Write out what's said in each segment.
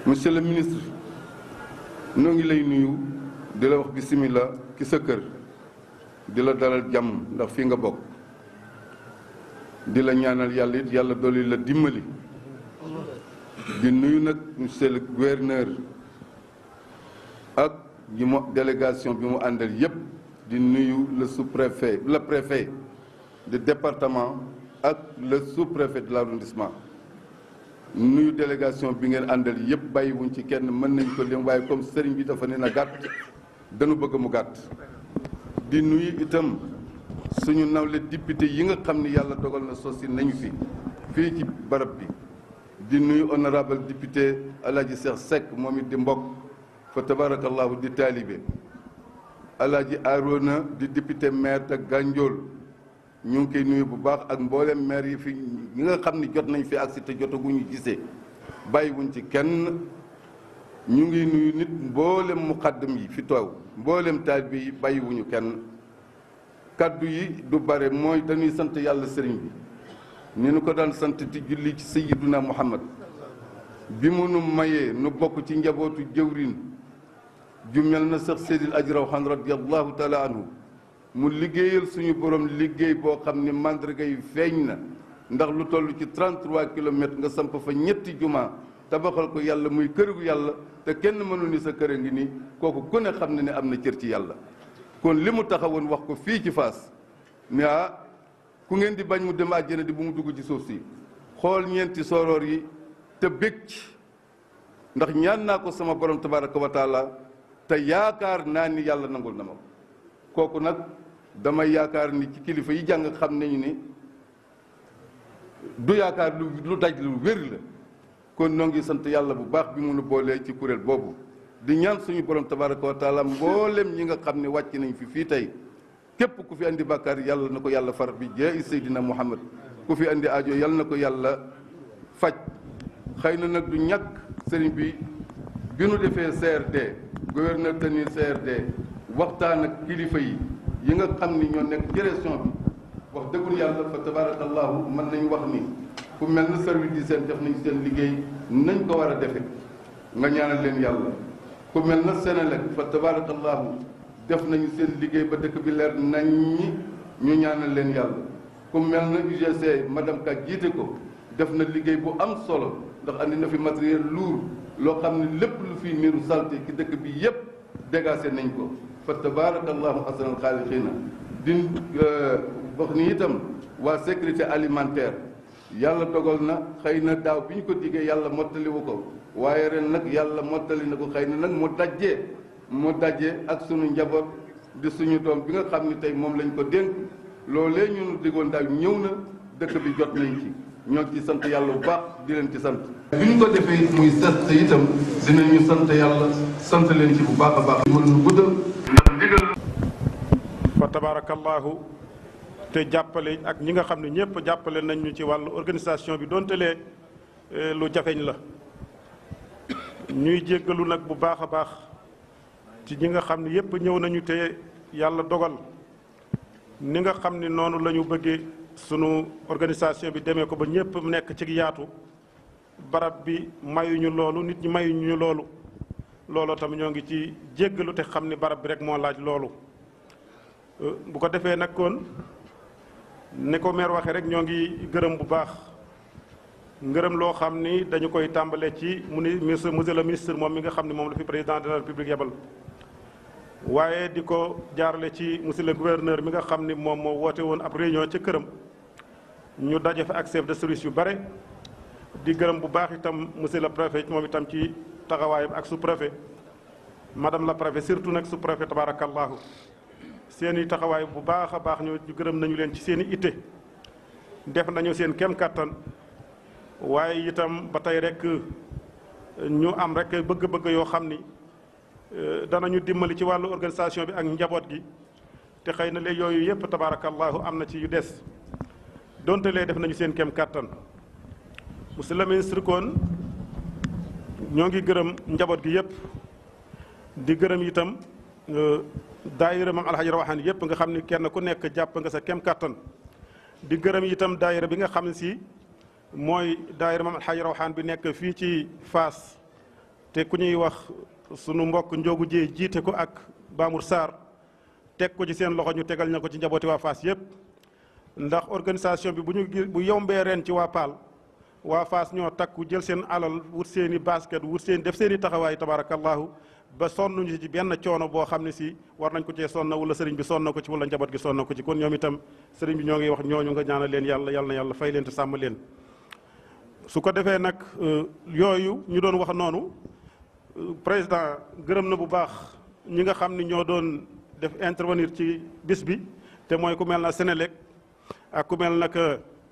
monsieur le ministre noo ngi lay nuyu di la wax bisimilah ki sa kër di la dalal jàmm ndax fii nga bokk di la ñaanal yàlla it yàlla dolli la dimbali di nuyu nag monsieur le gouverneur ak ñi mu délégation bi mu àndal yépp di nuyu le sous-préfet le préfet du département ak le sous-préfet de l'arrondissement nuyu délégation bi ngeen àndal yépp bàyyiwuñ ci kenn mën nañ ko lim waaye comme sëriñ bi dafa ne na gàtt dañu bëgg mu gàtt di nuyu itam suñu nawle député yi nga xam ni yàlla dogal na sosi nañu fi fii ci barab bi di nuyu honorable député Alaaji Cheikh Seck moom it di mbokk fa tabarakallahu di taalibe Alaaji Arona di député maire de Gandiol ñu ngi koy nuyu bu baax ak mboolem maire yi fi ñi nga xam ni jot nañ fi agsi te jotaguñu gisee bàyyiwuñ ci kenn ñu ngi nuyu nit mboolem muqaddam yi fi toow mboolem taalibe yi bàyyiwuñu kenn kaddu yi du bare mooy dañuy sant yàlla sëriñ bi ni nu ko daan sant ti julli ci sayyiduna muhammad bi mu nu mayee nu bokk ci njabootu jëwrin ju mel na sax seydil aji rawxaan radiallahu taala anhu mu liggéeyal suñu borom liggéey boo xam ni mandarga yi feeñ na ndax lu toll ci 33 kilomètres nga samp fa ñetti juma tabaxal ko yàlla muy kërigu yàlla te kenn mënul ni sa kër a ngi nii kooku ku ne xam ne ne am na cër ci yàlla kon li mu taxawoon wax ko fii ci Fass ne ah ku ngeen di bañ mu dem àjjana di bu mu dugg ci suuf si xool ñeenti soroor yi te bég ci ndax ñaan naa ko sama borom tabaraka wa taala te yaakaar naa ni yàlla nangul na ma kooku nag damay yaakaar ni ci kilifa yi jàng xam nañu ni du yaakaar lu lu daj lu wér la kon noo ngi sant yàlla bu baax bi mu nu boolee ci kuréel boobu di ñaan suñu borom tabaraka wa taala mboolem ñi nga xam ne wàcc nañ fi fii tey képp ku fi andi bàkkaar yàlla na ko yàlla far bi jee Seydina Muhammad ku fi andi aajo yàlla na ko yàlla faj xëy na nag du ñàkk sëriñ bi bi nu defee CRD gouverneur tenir CRD waxtaan ak kilifa yi yi nga xam ni ñoo nekk ci région bi wax dëggul yàlla fa tabarakallahu mën nañ wax ni fu mel na service di seen def nañ seen liggéey nañ ko war a defe nga ñaanal leen yàlla ku mel na Sénélec fa tabarakallahu def nañu seen liggéey ba dëkk bi leer nañ ñi ñu ñaanal leen yàlla ku mel na UGC madame Ka jiite ko def na liggéey bu am solo ndax andi na fi matériel lourd loo xam ne lépp lu fi niru salté ci dëkk bi yépp dégagé nañ ko fa tabarakallahu ahsanal xaaliqiina di wax ni itam waa sécurité alimentaire yàlla dogal na xëy na daaw bi ñu ko diggee yàlla mottaliwu ko waaye ren nag yàlla mottali na ko xëy na nag mu dajjee mu dajjee ak sunu njaboot di suñu doom bi nga xam ni tey moom lañ ko dénk loolee ñu diggoon daaw ñëw na dëkk bi jot nañ ci ñoo ci sant yàlla bu baax di leen ci sant. bi ñu ko defee muy set itam dinañu sant yàlla sant leen ci bu baax a baax. mën nu guddal ndax ndigal. fa tabarakallahu te jàppale ak ñi nga xam ne ñëpp jàppale nañ ñu ci wàllu organisation bi donte lee lu jafeñ la ñuy jéggalu nag bu baax a baax ci ñi nga xam ne yëpp ñëw nañu te yàlla dogal ni nga xam ne noonu la ñu bëggee sunu organisation bi demee ko ba ñëpp nekk ci yaatu barab bi mayuñu loolu nit ñi mayuñu loolu looloo tam ñoo ngi ci jéggalu te xam ni barab bi rek moo laaj loolu bu ko defee nag kon ni ko maire waxee rek ñoo ngi gërëm bu baax ngërëm loo xam ni dañu koy tàmbale ci mu ni monsieur monsieur le ministre moom mi nga xam ne moom la fi président de la république yebal waaye di ko jaarale ci monsieur le gouverneur mi nga xam ni moom moo woote woon ab réunion ca këram ñu daje fa ak chef de service yu bare di gërëm bu baax itam monsieur le préfet moom itam ci taxawaayam ak sous préfet madame la préfet surtout nag sous préfet tabarakallahu seen i taxawaay bu baax a baax ñu gërëm nañu leen ci seen i itte def nañu seen kem kàttan waaye itam ba tey rek ñu am rek bëgg-bëgg yoo xam ni danañu dimbali ci wàllu organisation bi ak njaboot gi te xëy na léegi yooyu yëpp tabaarakallahu am na ci yu des donte lee def nañu seen kem kàttan monsieur le ministre kon ñoo ngi gërëm njaboot gi yëpp di gërëm itam daayira mam alxaji rawaxaan yëpp nga xam ni kenn ku nekk jàpp nga sa kem kàttan di gërëm itam daayira bi nga xam ne si mooy daayira mam alxaji rawaxaan bi nekk fii ci Fass te ku ñuy wax sunu mbokk njogu jee jiite ko ak Bamour Sarr teg ko ci seen loxo ñu tegal ña ko ci njabooti waa Fass yépp ndax organisation bi bu ñu bu yombee ren ci waa Paal waa Fass ñoo takku jël seen alal wut seen i basket wut seen def seen i taxawaay tabarakallahu ba sonnuñu ci benn coono boo xam ne si war nañ ko cee sonna wala sëriñ bi sonna ko ci wala njaboot gi sonna ko ci kon ñoom itam sëriñ bi ñoo ngi wax ñooñu nga ñaanal leen yàlla yàlla na yàlla fay leen te sàmm leen su ko defee nag yooyu ñu doon wax noonu président gërëm na bu baax ñi nga xam ni ñoo doon def intervenir ci bis bi te mooy ku mel na Sénélec ak ku mel nag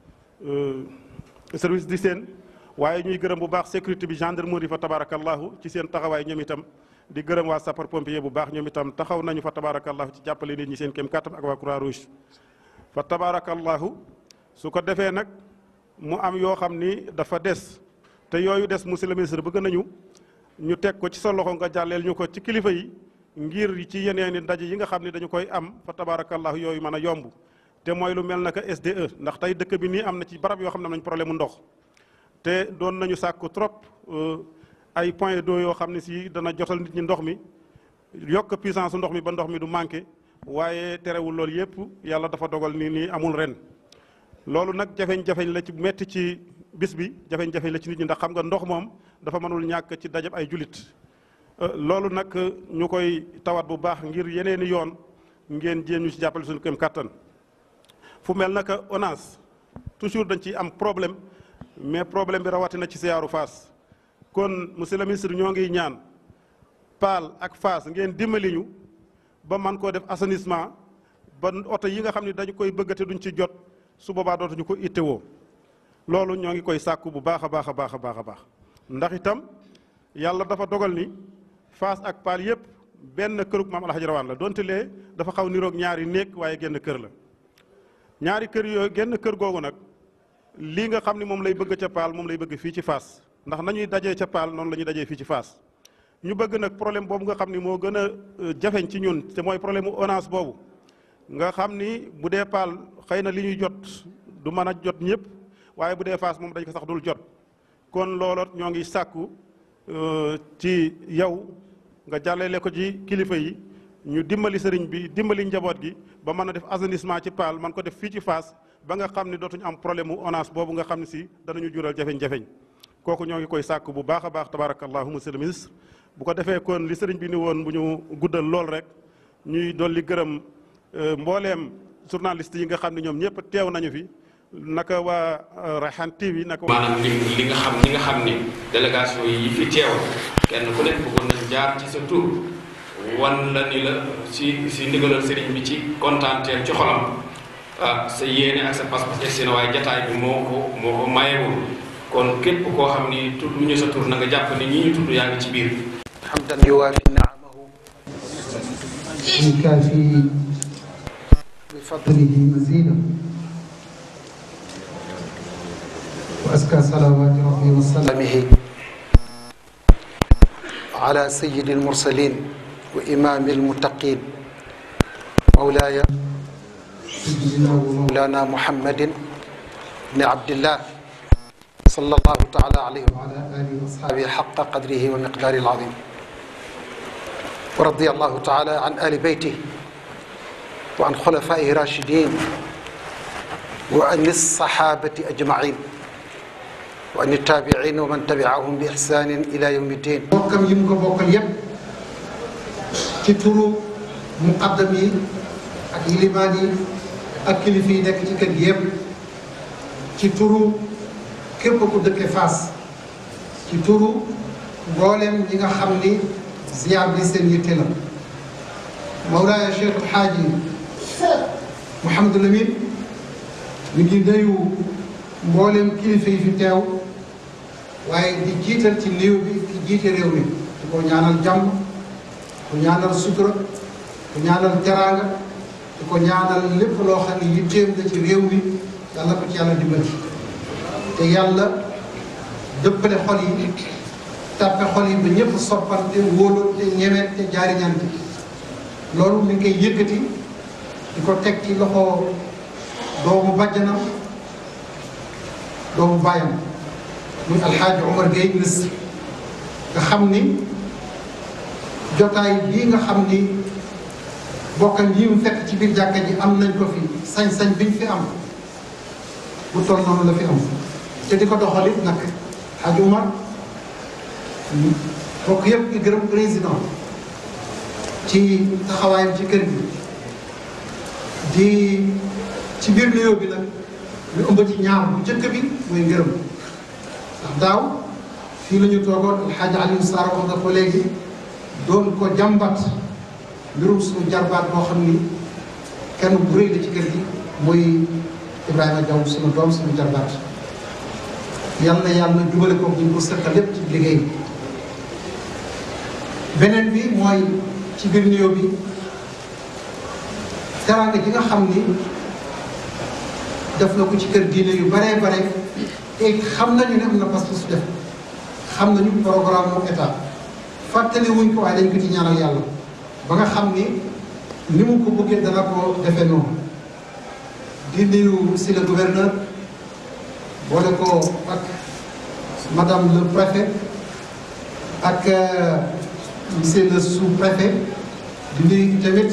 service d'hygiène waaye ñuy gërëm bu baax sécurité bi gendarmerie fa tabarakallahu ci seen taxawaay ñoom itam di gërëm waa sapeur pompier bu baax ñoom itam taxaw nañu fa tabarakallahu ci jàppale nit ñi seen kéem kàttan ak waa croix rouge fa tabarakallahu su ko defee nag mu am yoo xam ni dafa des te yooyu des monsieur le ministre bëgg nañu ñu teg ko ci sa loxo nga jàlleel ñu ko ci kilifa yi ngir ci yeneen i ndaje yi nga xam ne dañu koy am fa tabarakallahu yooyu mën a yomb te mooy lu mel naka SDE ndax tey dëkk bi nii am na ci barab yoo xam ne am nañ problème mu ndox te doon nañu sàkku trop ay point d'eau yoo xam ne si dana jotal nit ñi ndox mi yokk puissance ndox mi ba ndox mi du manqué waaye terewul loolu yëpp yàlla dafa dogal ni nii amul ren loolu nag jafeñ-jafeñ la ci metti ci bis bi jafeñ-jafeñ la ci nit ñi ndax xam nga ndox moom dafa mënul ñàkk ci dajab ay julit loolu nag ñu koy tawat bu baax ngir yeneeni yoon ngeen jéem ñu ci jàppale suñu këm kàttan fu mel naka ONAS toujours dañ ciy am problème mais problème bi rawatina ci siyaaru Fass kon monsieur le ministre ñoo ngi ñaan Paal ak Fass ngeen dimbali ñu ba man koo def assainissement ba oto yi nga xam ne dañu koy bëggate duñ ci jot su boobaa dootuñu ko ittewoo loolu ñoo ngi koy sàkku bu baax a baax a baax a baax a baax ndax itam yàlla dafa dogal ni Fass ak Paal yépp benn kërug maam Alxaji Rawaan la donte lee dafa xaw niroog ñaari néeg waaye genn kër la ñaari kër yooyu genn kër googu nag lii nga xam ne moom lay bëgg ca Paal moom lay bëgg fii ci Fass ndax nañuy dajee ca Paal noonu la ñuy dajee fii ci Fass ñu bëgg nag problème boobu nga xam ni moo gën a jafeñ ci ñun te mooy problème mu ONAS boobu nga xam ni bu dee Paal xëy na li ñuy jot du mën a jot ñëpp waaye bu dee Fass moom dañ ko sax dul jot kon looloot ñoo ngi sàkku ci yow nga jàllale ko ci kilifa yi ñu dimbali sëriñ bi dimbali njaboot gi ba mën a def assainissement ci Paal man ko def fii ci Fass ba nga xam ne dootuñu am problème mu ONAS boobu nga xam ne si danañu jural jafeñ-jafeñ kooku ñoo ngi koy sàkk bu baax a baax tabarakallahu monsieur le ministre bu ko defee kon li sëriñ bi ni woon bu ñu guddal lool rek ñuy dolli gërëm mbooleem journaliste yi nga xam ne ñoom ñëpp teew nañu fi naka waa Rayhan TV naka maanaam li li nga xam li nga xam ne délégation yi fi teew kenn ku nekk bëggoon nañ jaar ci sa tur wan la ni la si si ndigalal sëriñ bi ci kontaanteel ci xolam ah sa yéene ak sa pas-pas egsi na waaye jataay bi moo ko moo ko mayewul kon képp koo xam ni tudd ñu sa tur na nga jàpp ni ñi ñu tudd yaa ngi ci biir حمدا يوافي نعمه يكافي بفضله مزيدا وأزكى صلوات ربي وسلامه سلامه على سيد المرسلين وإمام المتقين مولاي سيدنا ومولانا مولانا محمد بن عبد الله صلى الله تعالى عليه وعلى آله وأصحابه وأصحابه حق قدره ومقداره العظيم ورضي الله تعالى عن آل بيته وعن خلفائه الراشدين وعن الصحابة أجمعين وعن التابعين ومن تبعهم بإحسان إلى يوم الدين bokkam yi mu ko bokkal yépp ci turu muqaddam yi ak yilimaan yi ak kilifa yi nekk ci kër gi yépp ci turu képp ku dëkke Fass ci turu mboolem ñi nga xam ni ziyaar bi seen yitte la Mawlaaya Cheikh Alxaaji Mouhamadou Lamine mi ngi nuyu mboolem kilifa yi fi teew waaye di jiital ci néew bi ki jiite réew mi di ko ñaanal jàmm ku ñaanal sutura ku ñaanal jaraanga di ko ñaanal lépp loo xam ne yitteem la ci réew mi yàlla ko ci yàlla dimbali te yàlla dëppale xol yi tàppe xol yi ba ñëpp soppante wóolante ñemeente jaariñante loolu mi ngi koy yëkkati di ko teg ci loxo doomu bàjjanam doomu bàyyam muy alxaaji Omar Gueye ministre nga xam ni jotaay bii nga xam ni bokkam yi mu fekk ci biir jàkka ji am nañ ko fi sañ-sañ biñ fi am bu toll noonu la fi am te di ko doxalit nag Hadj Umar bokk yëpp di gërëm président ci taxawaayam ci kër gi di ci biir nuyoo bi nag ñu ëmb ci ñaar bu njëkk bi mooy ngërëm ndax daaw fii la ñu toogoon alxaaji Aliou Sarr wax nga ko léegi doon ko jàmbat mbirum suñu jarbaat boo xam ni kenn bu rëy la ci kër gi muy Ibrahima Diaw suñu doom suñu jarbaat yal na yàlla jubale ko ñu ko sëkkal lépp ci liggéey beneen bi mooy ci biir nuyoo bi teraanga ji nga xam ni def na ko ci kër diine yu baree bare te xam nañu ne am na pas su def xam nañu programme mu état fàttali wuñ ko waaye dañ ko ci ñaanal yàlla ba nga xam ni ni mu ko bëggee dana ko defee noonu di nuyu si le gouverneur boole ko ak madame le préfet ak monsieur le sous-préfet di nuyu tamit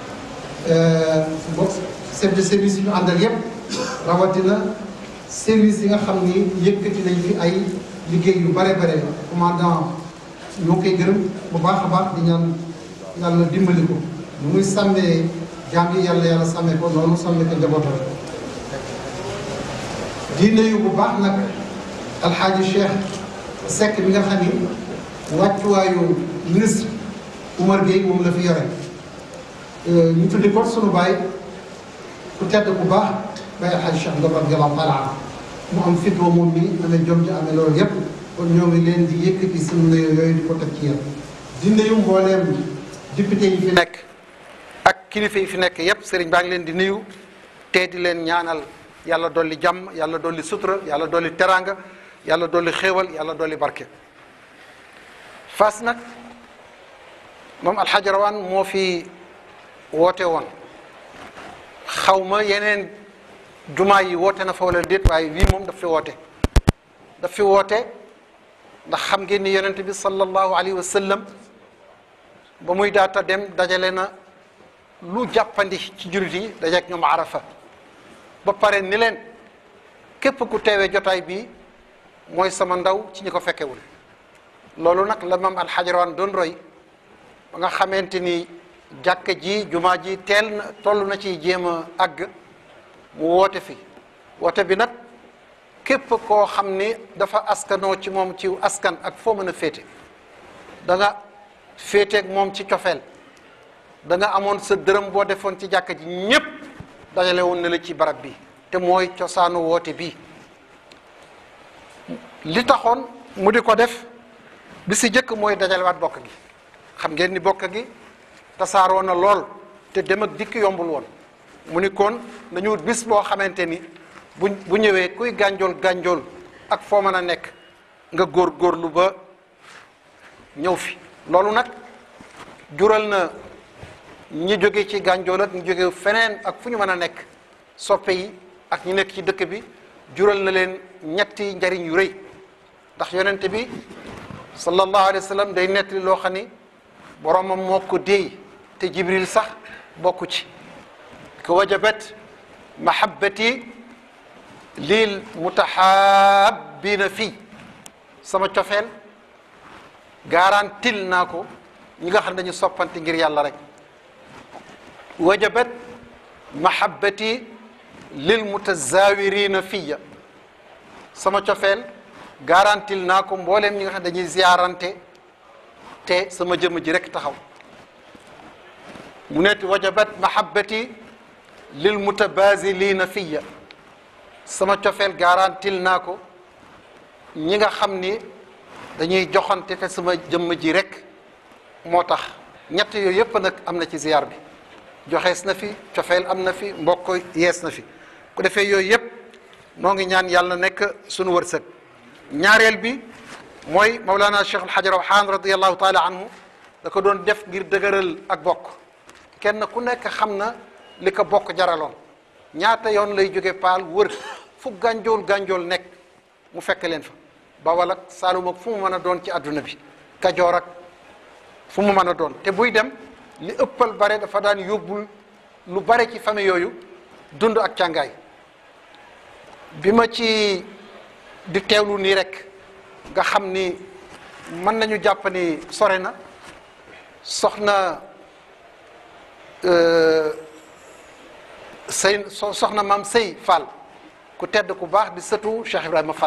mbokk chef de service yi ñu àndal yépp rawatina service yi nga xam ni yëkkati nañ fi ay liggéey yu bare bare commandant ñoo koy gërëm bu baax a baax di ñaan yàlla dimbali ko nu muy sàmmee jaam yi yàlla yàlla sàmmee ko noonu sàmmee ko njabootam di nuyu bu baax nag alxaaji Cheikh Seck bi nga xam ni wàccuwaayu ministre Oumar Gueye moom la fi yore ñu tuddi ko sunu baay ku tedd bu baax bay alxaaji Cheikh Ngom radiyallahu taala anhu mu am fit wa moom mi amee jom ji amee loolu yépp kon ñoo ngi leen di yëkkati suñu nuyoo yooyu di ko teg ci yéen di nuyu mbooleem député yi fi nekk ak kilifa yi fi nekk yépp sëriñ baa ngi leen di nuyu te di leen ñaanal yàlla dolli jàmm yàlla dolli sutura yàlla dolli teraanga yàlla dolli xéewal yàlla dolli barke Fass nag moom alxaaji rawaan moo fi woote woon xaw ma yeneen jumaa yi woote na fa wala déet waaye wii moom daf fi woote daf fi woote ndax xam ngeen ni yonent bi sallallahu alayhi wa sallam ba muy daata dem dajale na lu jàppandi ci jullit yi dajeek ñoom arafa ba pare ni leen képp ku teewee jotaay bi mooy sama ndaw ci ñi ko fekkewul loolu nag la mam alxajarawaan doon roy ba nga xamante ni jàkka ji jumaa ji teel na toll na ci jéem a àgg mu woote fi woote bi nag képp koo xam ni dafa askanoo ci moom ci askan ak foo mën a féete da nga féeteeg moom ci cofeel da nga amoon sa dërëm boo defoon ci jàkka ji ñépp dajale woon na la ci barab bi te mooy cosaanu woote bi li taxoon mu di ko def bi si jëkk mooy dajalewaat bokk gi xam ngeen ni bokk gi tasaaroo na lool te dem ak dikk yombul woon mu ni kon nañu wut bis boo xamante ni bu bu ñëwee kuy gànjool gànjool ak foo mën a nekk nga góor góorlu ba ñëw fi loolu nag jural na ñi jóge ci gànjool ak ñi jóge feneen ak fu ñu mën a nekk soppe yi ak ñi nekk ci dëkk bi jural na leen ñetti njariñ yu rëy ndax yonente bi sallallahu alayhi wa sallam day nettali loo xam ni boromam moo ko déey te jibril sax bokku ci ko wajabat mahabbati lil mutahabbina fii sama cofeel garantil naa ko ñi nga xam ne dañu soppante ngir yàlla rek wajabat mahabbati lil mutazawirina fiya sama cofeel garantil naa ko mbooleem ñi nga xam ne dañuy ziarante te sama jëmm ji rek taxaw mu nekk wajabat mahabbati lil mutabazilina fiya sama cofeel garantil naa ko ñi nga xam ni dañuy joxante te sama jëmm ji rek moo tax ñett yooyu yëpp nag am na ci ziar bi joxees na fi cofeel am na fi mbokk yees na fi ku defee yooyu yëpp noo ngi ñaan yàlla nekk sunu wërsëg ñaareel bi mooy Mawlana Cheikh El Hadj Rawhan radiyallahu taala anhu da ko doon def ngir dëgëral ak bokk kenn ku nekk xam na li ko bokk jaraloon ñaata yoon lay jóge paal wër fu gànjool gànjool nekk mu fekk leen fa bawal ak Saalum ak fu mu mën a doon ci àdduna bi kajoor ak fu mu mën a doon te buy dem li ëppal bare dafa daan yóbbul lu bare ci famille yooyu dund ak càngaay bi ma ci di teewlu nii rek nga xam ni mën nañu jàpp ni sore na soxna sëy soxna maam sëy Fall ku tedd ku baax di sëtu Cheikh Ibrahima Fall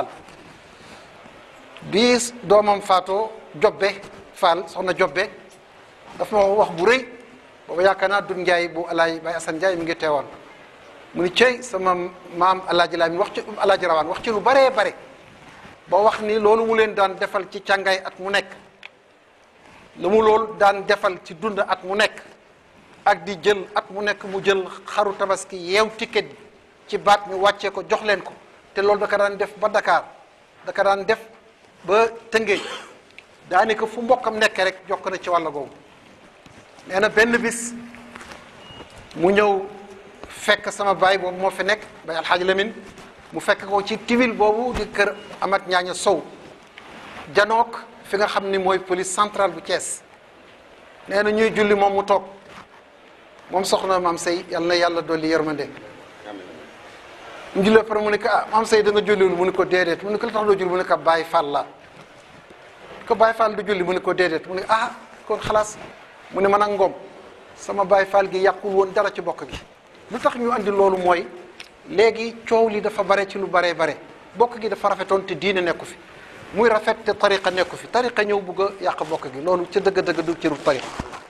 bi doomam faatoo jobbe Fall soxna jobbe dafa ma wax bu rëy booba yaakaar naa dun Njaay bu alaaj Baay Asan Njaay mi ngi teewoon mu ni cey sama maam alaaji laa mi wax ci alaaji rawaan wax ci lu baree bare ba wax ni loolu mu leen daan defal ci càngaay at mu nekk lu mu loolu daan defal ci dund at mu nekk ak di jël at mu nekk mu jël xaru tabaski yeew ticket bi ci baat ñu wàccee ko jox leen ko te loolu da ka daan def ba Dakar da ka daan def ba Tëngéej daanaka fu mbokkam nekk rek jokk na ci wàll googu nee na benn bis mu ñëw fekk sama baay boobu moo fi nekk bay alxaaji Lamin mu fekk ko ci tiwil boobu di kër Amat Ñaaña Sow janook fi nga xam ni mooy police centrale bu Thiès nee na ñuy julli moom mu toog moom soxna maam Sey yal na yàlla dolli yërmande mu julli pare mu ne ko ah maam Sey da nga julliwul mu ne ko déedéet mu ne ko li tax doo julli mu ne ko Baay Fall la ko Baay Fall du julli mu ne ko déedéet mu ne ah kon xalaas mu ne man ak ngoom sama Baay Fall gi yàqul woon dara ci bokk gi lu tax ñu andi loolu mooy léegi coow li dafa bare ci lu baree bare bokk gi dafa rafetoon te diine nekku fi muy rafet te tariqa nekku fi tariqa ñëw bugg a yàq bokk gi loolu ca dëgg-dëgg du cëru tariqa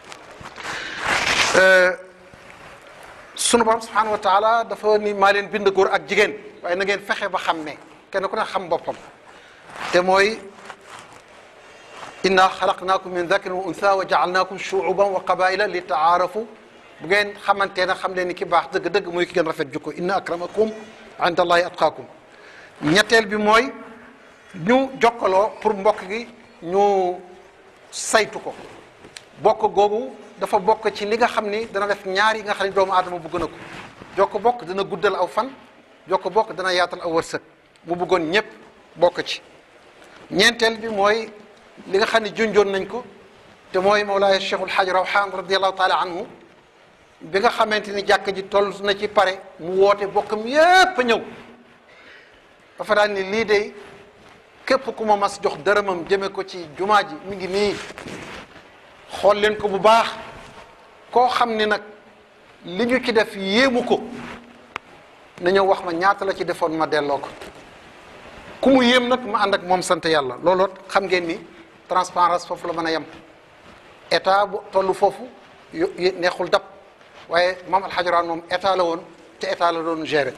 sunu borom subhanahu wa taala dafa ni maa leen bind góor ak jigéen waaye na ngeen fexe ba xam ne kenn ku ne xam boppam te mooy inna xalaqnaakum min dakarin wa untha wa jaalnaakum shuuban wa qabaila li taarafu bu ngeen xamante ne xam leen ni ki baax dëgg-dëgg muy ki gën rafet jukko inna akramakum inda allahi atqaakum ñetteel bi mooy ñu jokkaloo pour mbokk gi ñu saytu ko bokk googu dafa bokk ci li nga xam ni dana def ñaar yi nga xam ni doomu aadama bëgg na ko jokk bokk dana guddal aw fan jokk bokk dana yaatal aw wërsëg mu bëggoon ñëpp bokk ci ñeenteel bi mooy li nga xam ne junjoon nañ ko te mooy Mawlaaya Cheikhul Hajj Rawhan radiallahu taala anhu bi nga xamante ni jàkk ji toll na ci pare mu woote bokkam yépp ñëw dafa daan ni lii de képp ku ma mas jox dërëmam jëme ko ci jumaa ji mi ngi nii xool leen ko bu baax koo xam ni nag li ñu ci def yéemu ko na ñëw wax ma ñaata la ci defoon ma delloo ko ku mu yéem nag ma ànd ak moom sant yàlla looloo xam ngeen ni transparence foofu la mën a yem état bu tollu foofu yu neexul dab waaye maam alxajaraan moom état la woon te état la doon gérer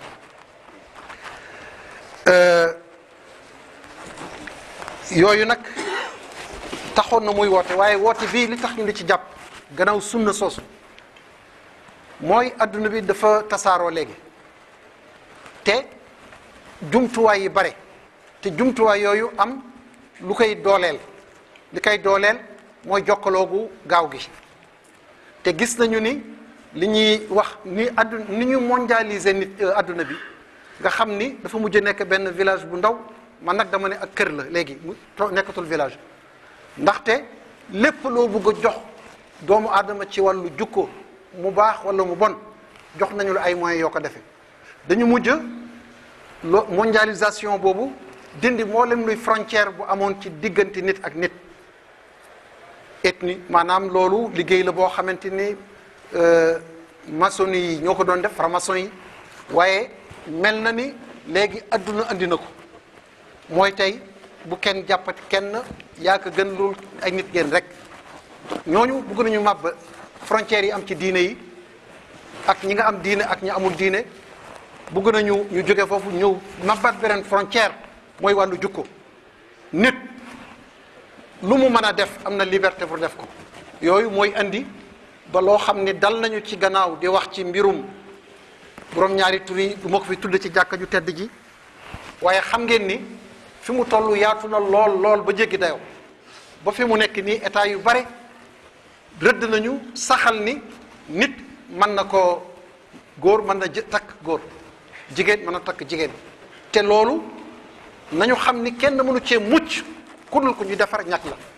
yooyu nag taxoon na muy woote waaye woote bii li tax ñu li ci jàpp gannaaw sunna soosu mooy adduna bi dafa tasaaroo léegi te jumtuwaay yi bare te jumtuwaay yooyu am lu koy dooleel li koy dooleel mooy jokkaloogu gaaw gi te gis nañu ni li ñuy wax ni adduna ni ñu mondialiser nit adduna bi nga xam ni dafa mujj nekk benn village bu ndaw man nag dama ne ak kër la léegi mu nekkatul village ndaxte lépp loo bëgg a jox doomu aadama ci wàllu jukko mu baax wala mu bon jox nañu la ay moyens yoo ko defee dañu mujj lo mondialisation boobu dindi mboolem luy frontière bu amoon ci diggante nit ak nit ethnie maanaam loolu liggéey la boo xamante ni maçon yi ñoo ko doon def franc-maçon yi waaye mel na ni léegi adduna andi na ko mooy tey bu kenn jàppati kenn yaa ko gën loolu ay nit ngeen rek ñooñu bëgg nañu màbb frontières yi am ci diine yi ak ñi nga am diine ak ñi amul diine bëgg nañu ñu jóge foofu ñëw màbbat beneen frontière mooy wàllu jukko nit lu mu mën a def am na liberté pour def ko yooyu mooy andi ba loo xam ni dal nañu ci gannaaw di wax ci mbirum borom ñaari tur yi du ma ko fi tudd ci jàkka ju tedd ji waaye xam ngeen ni fi mu toll yaatu na lool lool ba jéggi dayoo ba fi mu nekk nii état yu bare rëdd nañu saxal ni nit mën na ko góor mën na jë takk góor jigéen mën na takk jigéen te loolu nañu xam ni kenn mënu cee mucc ku dul ko ñu defar ñàkk la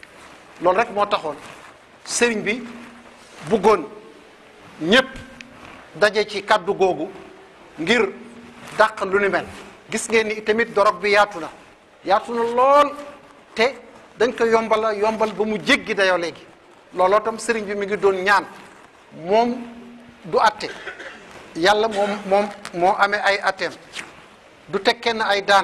loolu rek moo taxoon sëriñ bi buggoon ñépp daje ci kàddu googu ngir dàq lu ni mel gis ngeen ni tamit dorog bi yaatu na yaatu na lool te dañ ko yombala yombal ba mu jéggi dayoo léegi looloo tam sëriñ bi mi ngi doon ñaan moom du atte yàlla moom moom moo amee ay atteem du teg kenn ay daan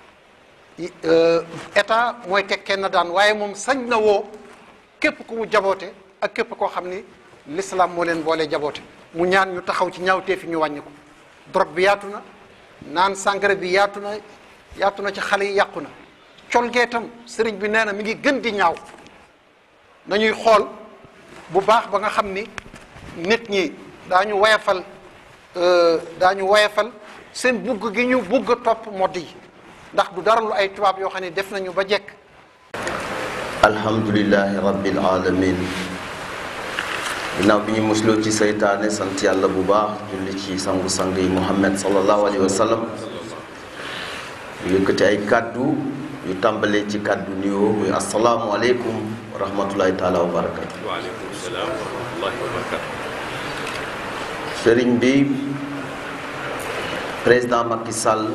état mooy teg kenn daan waaye moom sañ na woo képp ku mu jaboote ak képp koo xam ni l'islam moo leen boole jaboote mu ñaan ñu taxaw ci ñaawtee fi ñu wàññi ko drogue bi yaatu na naan sangara bi yaatu na yaatu na ci xale yi yàqu na col gee tam sëriñ bi nee na mi ngi gën di ñaaw nañuy xool bu baax ba nga xam ni nit ñi daañu wayafal daañu wayafal seen bugg gi ñu bugg a topp modd yi ndax du dara lu ay tubaab yoo xam ne def nañu ba jekk alhamdulilahi rabbil alamin ginnaaw bi ñu musloo ci seytaane sant yàlla bu baax julli ci sangu-sang yi muhammad sallallahu alayhi wa sallam yëkkati ay kàddu yu tàmbalee ci kàddu nuyoo muy asalaamu aleykum wa rahmatullahi taala wa barakatu waaleykum salaam wa rahmatullahi wa barakatu sëriñ bi président Macky Sall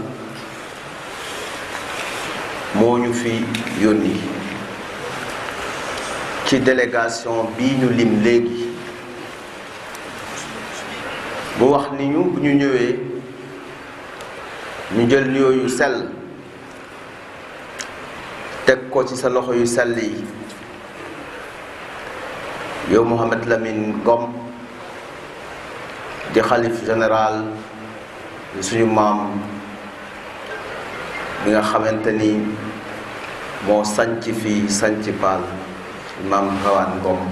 moo ñu fi yónni ci délégation bii ñu lim léegi mu wax ni ñu bu ñu ñëwee ñu jël nuyoo yu sell teg ko ci sa loxo yu sell yi yow Mouhamed Lamine Ngom di xalif général di suñu maam bi nga xamante ni moo sanc fii sanc paal maam Rawaan Ngom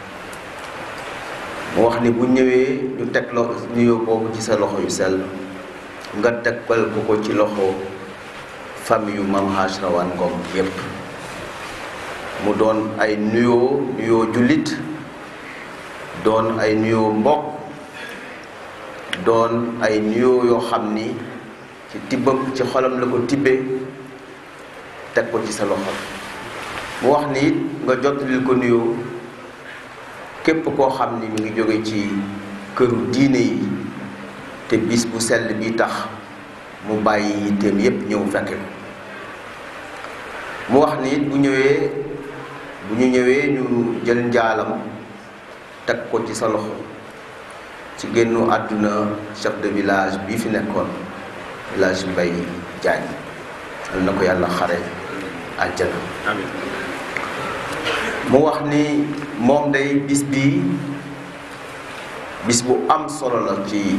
mu wax ni bu ñëwee ñu teg lo nuyoo boobu ci sa loxo yu sell nga tegal ko ko ci loxo famille yu maam Haaj Rawaan Ngom yépp mu doon ay nuyoo nuyoo jullit doon ay nuyoo mbokk doon ay nuyoo yoo xam ni ci tibbam ci xolam la ko tibbee teg ko ci sa loxo mu wax ni it nga jottalil ko nuyoo képp koo xam ni mi ngi jóge ci këru diine yi te bis bu sell bi tax mu bàyyi yitteem yépp ñëw fekke ko mu wax ni it bu ñëwee bu ñu ñëwee ñu jël njaalam teg ko ci sa loxo ci génnu àdduna chef de village bii fi nekkoon village Mbay Jaañ yal na ko yàlla xare àjjana amiin mu wax ni moom day bis bii bis bu am solo la ci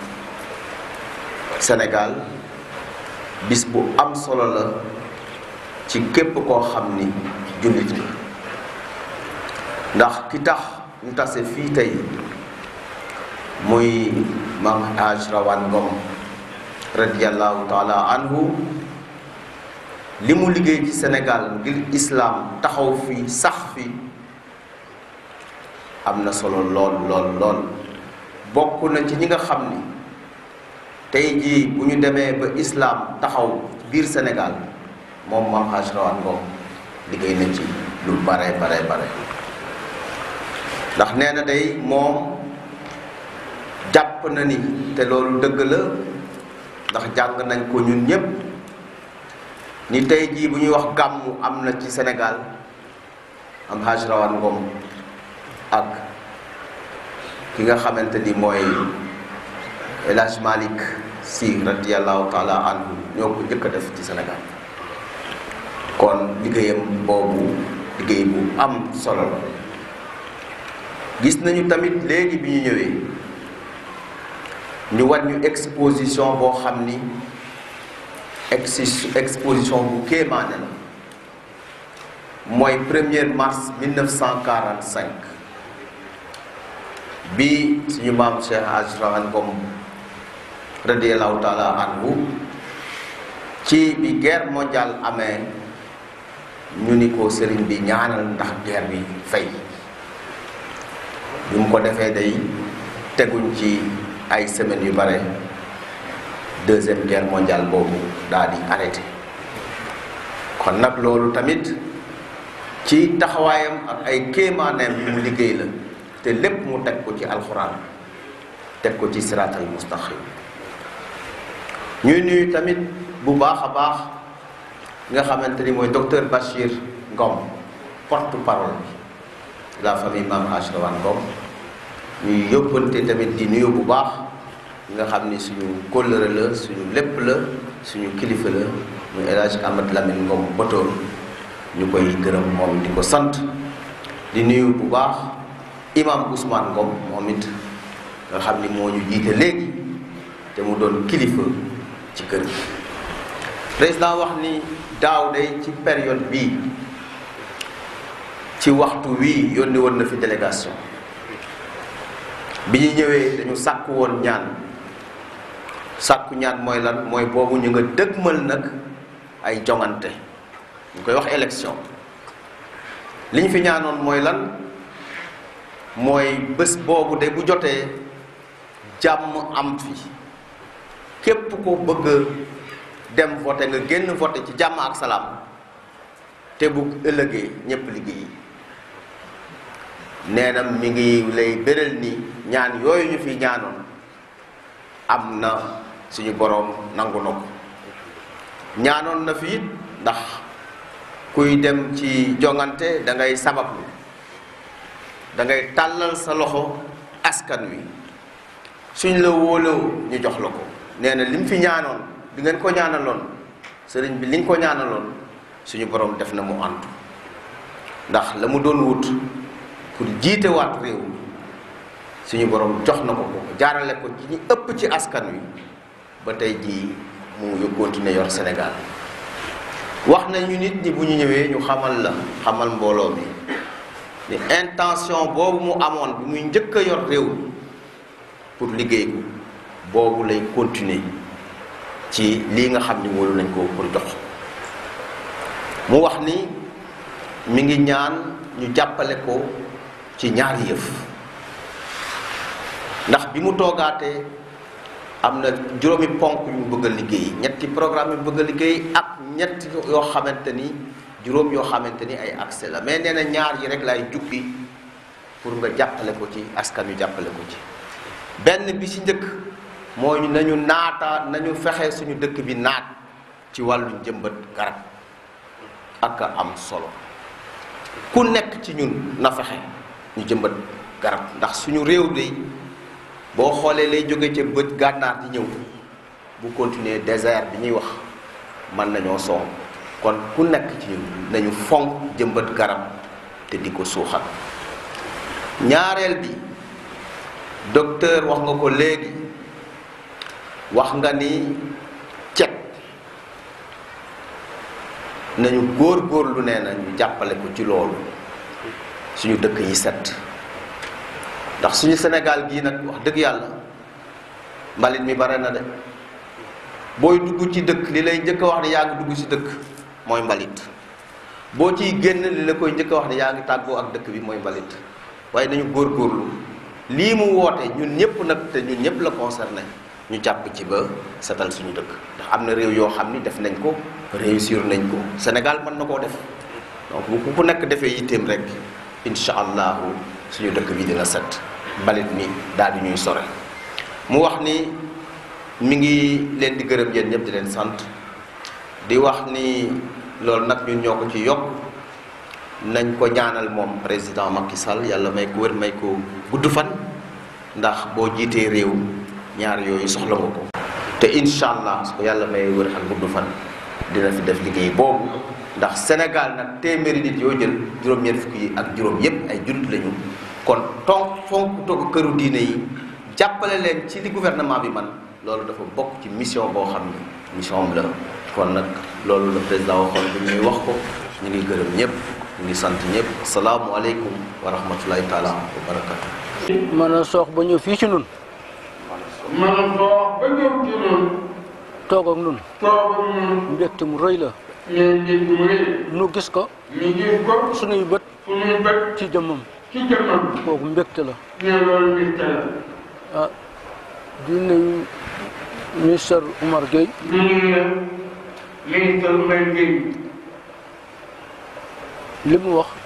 Sénégal bis bu am solo la ci képp koo xam ni jullit la ndax ki tax ñu tase fii tey muy maam Haj Rawaan Ngom radiyallahu taala anhu li mu liggéey ci Sénégal ngir islaam taxaw fi sax fi am na solo lool lool lool bokk na ci ñi nga xam ni tey jii bu ñu demee ba islaam taxaw biir Sénégal moom maam Haj Rawaan Ngom liggéey na ci lu bare bare bare ndax nee na day moom jàpp na ni te loolu dëgg la ndax jàng nañ ko ñun ñépp ni tey jii bu ñuy wax gàmmu am na ci Sénégal am Haj Rawaan Ngom ak ki nga xamante ni mooy El Hadj Malick Sy radiyallahu taala anhu ñoo ko njëkk a def ci Sénégal kon liggéeyam boobu liggéey bu am solo la gis nañu tamit léegi bi ñu ñëwee ñu war ñu exposition boo xam ni ex exposition bu kéemaane la mooy 1er mars 1945 bi suñu maam Cheikh Haj Rawaan Ngom radiallahu taala anhu ci bi guerre mondiale amee ñu ni ko sëriñ bi ñaanal ndax guerre bi fay bi mu ko defee day teguñ ci ay semaines yu bare deuxième guerre mondiale boobu daal di arrêté kon nag loolu tamit ci taxawaayam ak ay kéemaaneem yu mu liggéey la te lépp mu teg ko ci alxuraan teg ko ci siraatal mustaqim ñuy nuyu tamit bu baax a baax nga xamante ni mooy docteur Bachir Ngom porte parole bi la famille Mame Ashrawan Ngom ñuy yóbbante tamit di nuyu bu baax nga xam ni suñu kóllëre la suñu lépp la suñu kilifa la muy El Hadj Ahmad Lamine Ngom Botoor ñu koy gërëm moom di ko sant di nuyu bu baax imam Ousmane Ngom moom it nga xam ni moo ñu jiite léegi te mu doon kilifa ci kër gi président wax ni daaw day ci période bii ci waxtu wii yónni woon na fi délégation bi ñu ñëwee dañu sàkku woon ñaan sàkku ñaan mooy lan mooy boobu ñu nga dëgmal nag ay jongante ñu koy wax élection li ñu fi ñaanoon mooy lan mooy bés boobu de bu jotee jàmm am fi képp ko bëgg dem voté nga génn voté ci jàmm ak salaam te bu ëllëgee ñépp liggéey nee na mi ngi lay béral ni ñaan yooyu ñu fi ñaanoon am na suñu boroom nangu na ko ñaanoon na fi it ndax kuy dem ci jongante da ngay sabablu da ngay tàllal sa loxo askan wi suñ la wóoloo ñu jox la ko nee na lim fi ñaanoon di ngeen ko ñaanaloon sëriñ bi li nga ko ñaanaloon suñu borom def na mu antu ndax la mu doon wut pour jiite waat réew suñu borom jox na ko ko jaarale ko ci ñi ëpp ci askan wi ba tey jii mu ngi continuer yor Sénégal wax nañu nit ñi bu ñu ñëwee ñu xamal la xamal mbooloo mi ni intention boobu mu amoon bi muy njëkk a yor réew mi pour liggéey ko boobu lay continuer ci lii nga xam ni wóolu nañ ko pour jox mu wax ni mi ngi ñaan ñu jàppale ko ci ñaari yëf ndax bi mu toogaatee am na juróomi ponk yu mu bëgg a liggéey ñetti programme yu mu bëgg a liggéey ak ñetti yoo xamante ni juróom yoo xamante ni ay accès la mais nee na ñaar yi rek lay jukki pour nga jàppale ko ci askan wi jàppale ko ci benn bi ci njëkk mooy nañu naata nañu fexe suñu dëkk bi naat ci wàllu njëmbat garab ak am solo ku nekk ci ñun na fexe ñu jëmbat garab ndax suñu réew de boo xoolee lay jóge ca bët gànnaar di ñëw bu continuer désert bi ñuy wax mën nañoo soow kon ku nekk ci ñun nañu fonk jëmbat garab te di ko suuxal ñaareel bi docteur wax nga ko léegi wax nga ni cet nañu góor góorlu nee na ñu jàppale ko ci loolu suñu dëkk yi set ndax suñu Sénégal gii nag wax dëgg yàlla mbalit mi bare na de booy dugg ci dëkk li lay njëkk a wax ne yaa ngi dugg ci dëkk mooy mbalit boo ciy génn li la koy njëkk a wax ne yaa ngi tàggoo ak dëkk bi mooy mbalit waaye nañu góor góorlu lii mu woote ñun ñëpp nag te ñun ñëpp la concerné ñu jàpp ci ba setal suñu dëkk ndax am na réew yoo xam ni def nañ ko réussir nañ ko Sénégal mën na koo def donc bu ku nekk defee yitteem rek incha allahu suñu dëkk bi dina set mbalit mi daal di ñuy sore mu wax ni mi ngi leen di gërëm yéen ñëpp di leen sant di wax ni loolu nag ñun ñoo ko ci yokk nañ ko ñaanal moom président Macky Sall yàlla may ko wér may ko gudd fan ndax boo jiitee réew ñaar yooyu soxla nga ko te incha allah su ko yàlla may wér ak gudd fan dina fi def liggéey boobu ndax Sénégal nag téeméeri nit yoo jël juróom-ñeent fukki yi ak juróom yépp ay jullit lañu kon tonk fonk toog këru diine yi jàppale leen ci li gouvernement bi man loolu dafa bokk ci mission boo xam ni mission am la kon nag loolu la président waxoon bu ñuy wax ko ñu ngi gërëm ñëpp ñu ngi sant ñëpp asalaamualeykum wa rahmatulahi taala wa barakatu mën a soox ba ñëw fii ci nun mën a soox ba ñëw ci noonu toog ak nun toog ak ñun mbégte mu rëy la ñeen nit mu rëy nu gis ko ñu gis ko sunuy bët suñuy bët ci jëmmam ci jëmmam kooku mbégte la ne loolu mbégte la ah di nuyu ministre Oumar Gueye di nuyu ministre Mbaye Guèye li mu wax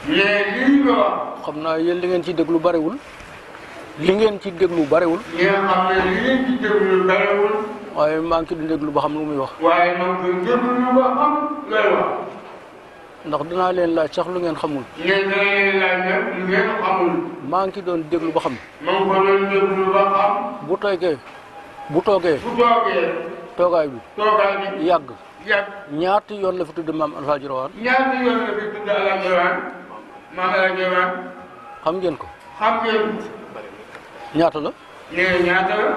mais lii nga wax xam naa yéen li ngeen ci déglu bariwul li ngeen ci déglu bariwul ñi nga xam ne li ngeen ci déglu barewul waaye maa ngi ci di déglu ba xam lu muy wax waaye nag koy déglu ba xam lay wax ndax dinaa leen laaj sax lu ngeen xamul ne dana leen laaj nag lu ngeen xamul maa ngi ci doon déglu ba xam ma ngi ko doon déglu ba xam bu toogee bu toogee bu toogee toogaay bi toogaay bi yàgg yàgg ñaati yoon la fi tudd maam Alxaaji Rawaan ñaata yoon la fi tudd Alaaji Rawaan maam Alaaji Rawaan xam ngeen ko xam ngeen ñaata la ne ñaata la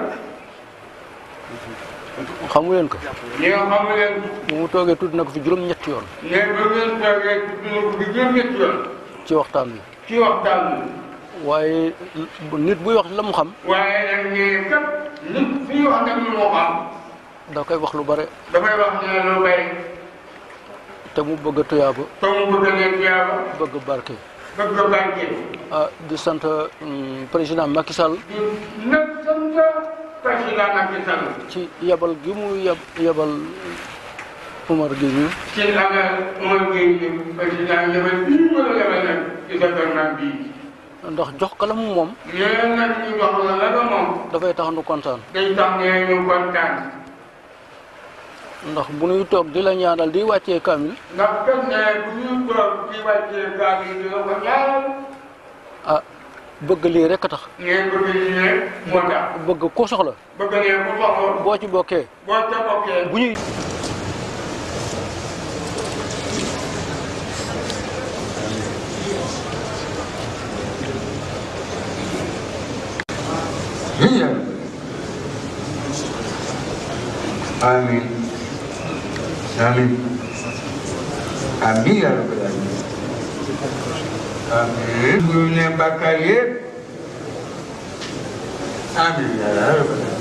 xamu leen ko ne xamu leen bu mu toogee tudd na ko fi juróom-ñetti yoon ne ba ngeen toogee tudd na ko fi juróom-ñetti yoon ci waxtaan bi ci waxtaan bi waaye nit buy wax la mu xam waaye nag ne kat nit fii wax nag lu moo xam da koy wax lu bare dafay wax ne lu bay te mu bëgg a tuyaaba te mu bëgg leen tiyaaba bëgg barke bëgg barke ah di sant hum, président Macky Sall di nag sant président Macky Sall ci yebal gi mu yeb yebal Umar Gueye mi ci amee Umar Gueye ni président yebal bii mu la yebal nag ci sa gouvernement bii ndax jox ko la mu moom nee nag ñu jox la la nga moom dafay tax nu kontaan day tax ne ñu kontaan ndax bu nuy toog di la ñaanal di wàccee kaamil ndax kat ne bu ñuy toog ci wàccee gaal yi di la ko ñaanal ah bëgg lii rek a tax ngeen bëgg ñu ne moo tax bëgg ku soxla bëgg ne ku soxla boo ci bokkee boo ca bokkee bu ñuy هي آمين آمين آمين يا رب العالمين آمين من بكاية آمين يا رب العالمين